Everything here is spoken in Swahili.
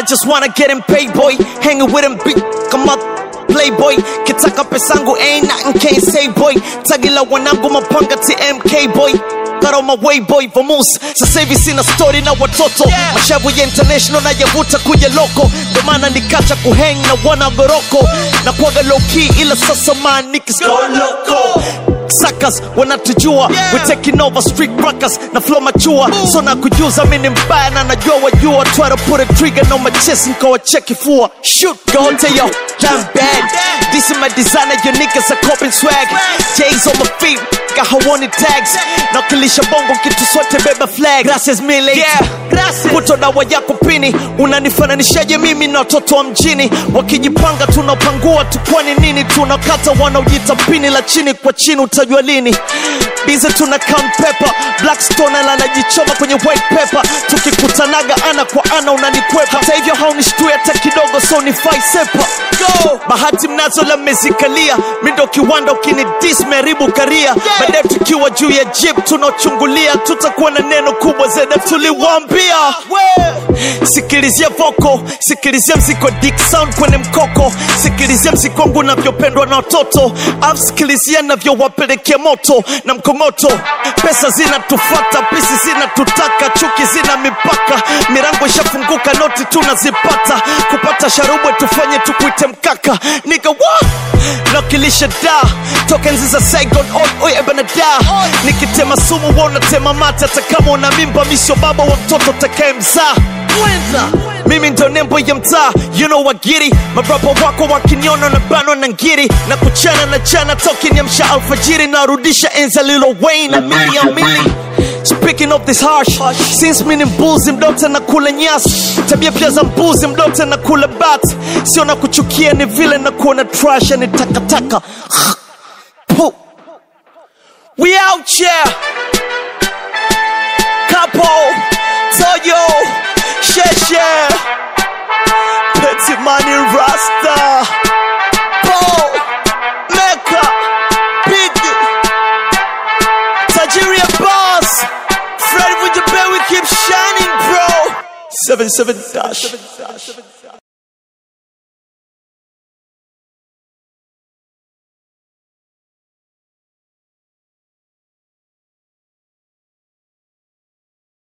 just wanna get him paid boy hanging with him big come up playboy kitaka pesangu ain't nothing can't say boy tagila wanangu mapanga tmk boy Got on my way boy vamus sasa hivi sina story na watoto yeah. mashavu ya international na yavuta kuja loko ndo maana nikacha kuhang na wana goroko na kuaga low key ila sasa man niggas go loco Suckers wanatujua yeah. we taking over street rockers na flow machua so na kujuza mimi ni mbaya na najua wajua try to put a trigger on my chest nkawa check ifua shoot go tell yo damn bad this is my designer your niggas are coping swag J's on my feet got hawani tags na kilisha bongo kitu sote beba flag gracias mile yeah. puto dawa yako pini unanifananishaje mimi na watoto wa mjini wakijipanga tunapangua tukwani nini tunakata wanaojita pini la chini kwa chini utajua lini bize tuna count pepper blackstone anajichoma kwenye white pepper tukikutanaga ana kwa ana unanikwepa hata hivyo haunishtui hata kidogo so ni sepa go bahati mnazo la mezikalia mindo kiwanda ukini dis meribu karia yeah. baadaye tukiwa juu ya jip tunaochungulia tutakuwa na neno kubwa zeda tuliwambia sikilizia voko sikilizia mziko dik sound kwenye mkoko sikilizia mzikongu unavyopendwa na watoto af sikilizia navyowapelekea moto na mkongoto pesa zinatufata pisi zinatutaka chuki zina mipaka mirango ishafunguka noti tunazipata kupata sharubwe tufanye tukuite mkaka niga wa nakilisha da toka enzi za saigon oi oi ebana da nikitema sumu wa unatema mate hata kama una mimba misio baba wa mtoto takaye mzaa mimi ndo nembo ya mtaa you know wagiri mabrapa wako wakiniona na banwa na ngiri na kuchana na chana tokiniamsha alfajiri narudisha enza lilo wayne na mili ya mili Speaking of this harsh Since mini mbuzi mdote na kula nyasi Tabia pia za mbuzi mdote na kula bat Sio na kuchukia ni vile na kuona trash ni takataka Puh. We out here Capo Toyo Sheshe Petit Money Rasta Paul Mecca Biggie Nigeria boss Fred with the bell we keep shining bro 77 dash